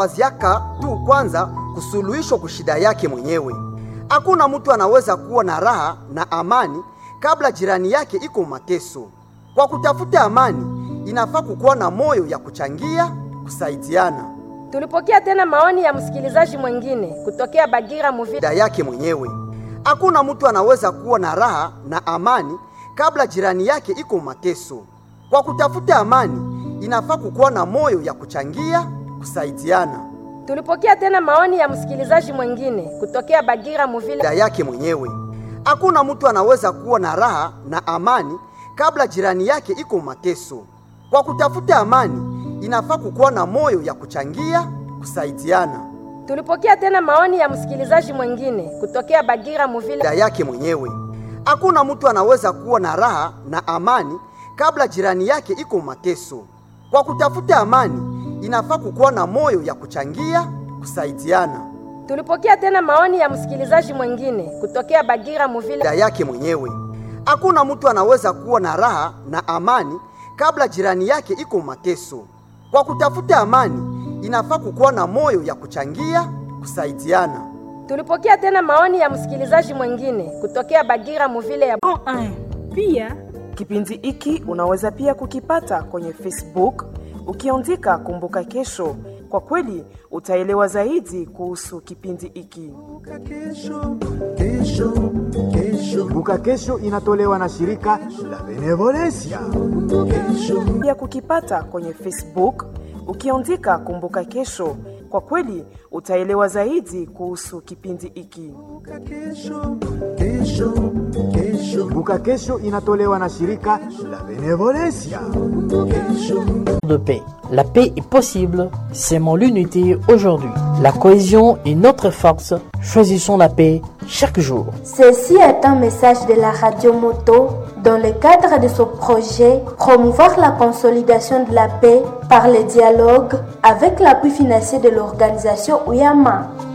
waziaka tu kwanza kusuluhishwa kushida yake mwenyewe. Hakuna mtu anaweza kuwa na raha na amani kabla jirani yake iko mateso. Kwa kutafuta amani, inafaa kukuwa na moyo ya kuchangia, kusaidiana Tulipokea tena maoni ya msikilizaji mwingine kutokea Bagira Muvila. shida yake mwenyewe. Hakuna mtu anaweza kuwa na raha na amani kabla jirani yake iko mateso. Kwa kutafuta amani, inafaa kukuwa na moyo ya kuchangia, kusaidiana Tulipokea tena maoni ya msikilizaji mwingine kutokea Bagira Muvila. shida yake mwenyewe. Hakuna mtu anaweza kuwa na raha na amani kabla jirani yake iko mateso. Kwa kutafuta amani, inafaa kukuwa na moyo ya kuchangia, kusaidiana Tulipokea tena maoni ya msikilizaji mwingine kutokea Bagira Muvila. shida yake mwenyewe. Hakuna mtu anaweza kuwa na raha na amani kabla jirani yake iko mateso. Kwa kutafuta amani, inafaa kukuwa na moyo ya kuchangia, kusaidiana Tulipokea tena maoni ya msikilizaji mwingine kutokea Bagira Muvila. shida yake mwenyewe. Hakuna mtu anaweza kuwa na raha na amani kabla jirani yake iko mateso. Kwa kutafuta amani, inafaa kukuwa na moyo ya kuchangia, kusaidiana Tulipokea tena maoni ya msikilizaji mwingine kutokea Bagira Muvile ya Pia Kipindi hiki unaweza pia kukipata kwenye Facebook ukiandika Kumbuka Kesho. Kwa kweli utaelewa zaidi kuhusu kipindi hiki. Kumbuka Kesho inatolewa na shirika la Benevolencia. Pia kukipata kwenye Facebook ukiandika Kumbuka Kesho. Kwa kweli utaelewa zaidi kuhusu kipindi hiki. Kumbuka Kesho inatolewa na shirika la Benevolencia. de paix. La paix est possible, c'est l'unité aujourd'hui. La cohésion est notre force. Choisissons la paix chaque jour. Ceci est un message de la radio Moto dans le cadre de ce projet Promouvoir la consolidation de la paix par le dialogue avec l'appui financier de l'organisation Uyama.